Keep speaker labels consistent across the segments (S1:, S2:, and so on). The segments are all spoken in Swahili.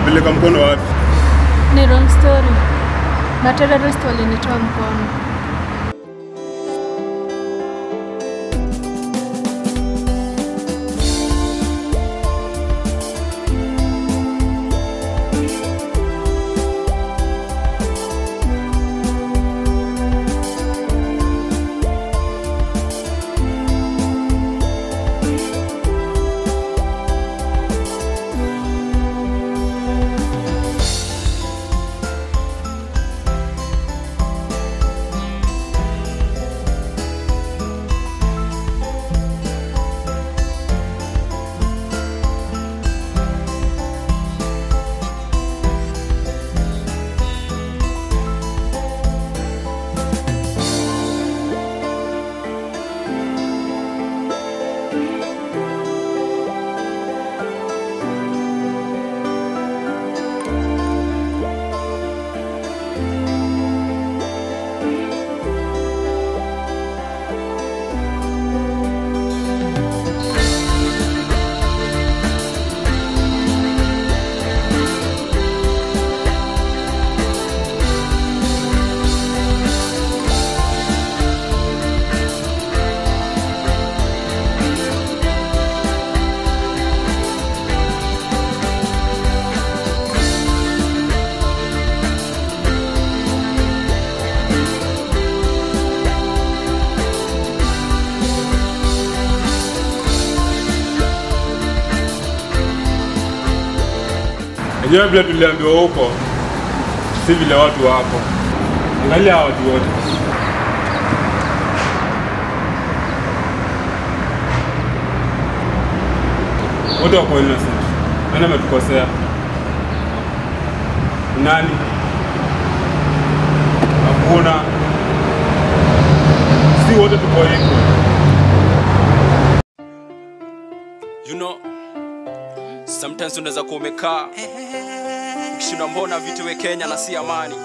S1: Nipeleka mkono wapi?
S2: Ni wrong story. Materrorist walinitoa mkono.
S1: Enyewe vile tuliambiwa huko, si vile watu wako. Angalia hawa watu wote. Wote wako innocent. Nani ametukosea? Nani? Hakuna. Si wote tuko equal.
S3: You know, sometimes unaweza kuwa umekaa ukishindwa, mbona vitu we Kenya na si amani?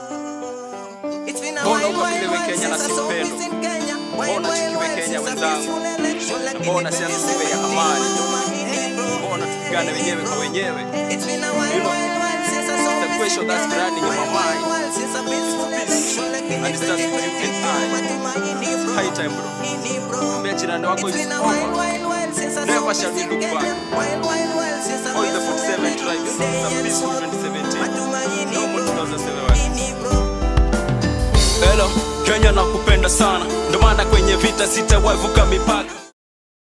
S3: Mbona ukabila we Kenya na si upendo? Mbona chukiwe Kenya wenzangu? Na mbona siasa siwe ya amani? Mbona tupigane wenyewe kwa wenyewe? You know, the question that's running in my mind and it starts with you and I. High time bro. Mwambia jirani wako is over. Never shall we look back. All the 47 tribes, the peaceful 2017. No more 2007. Hello, Kenya nakupenda sana, ndo maana kwenye vita sitawavuka mipaka.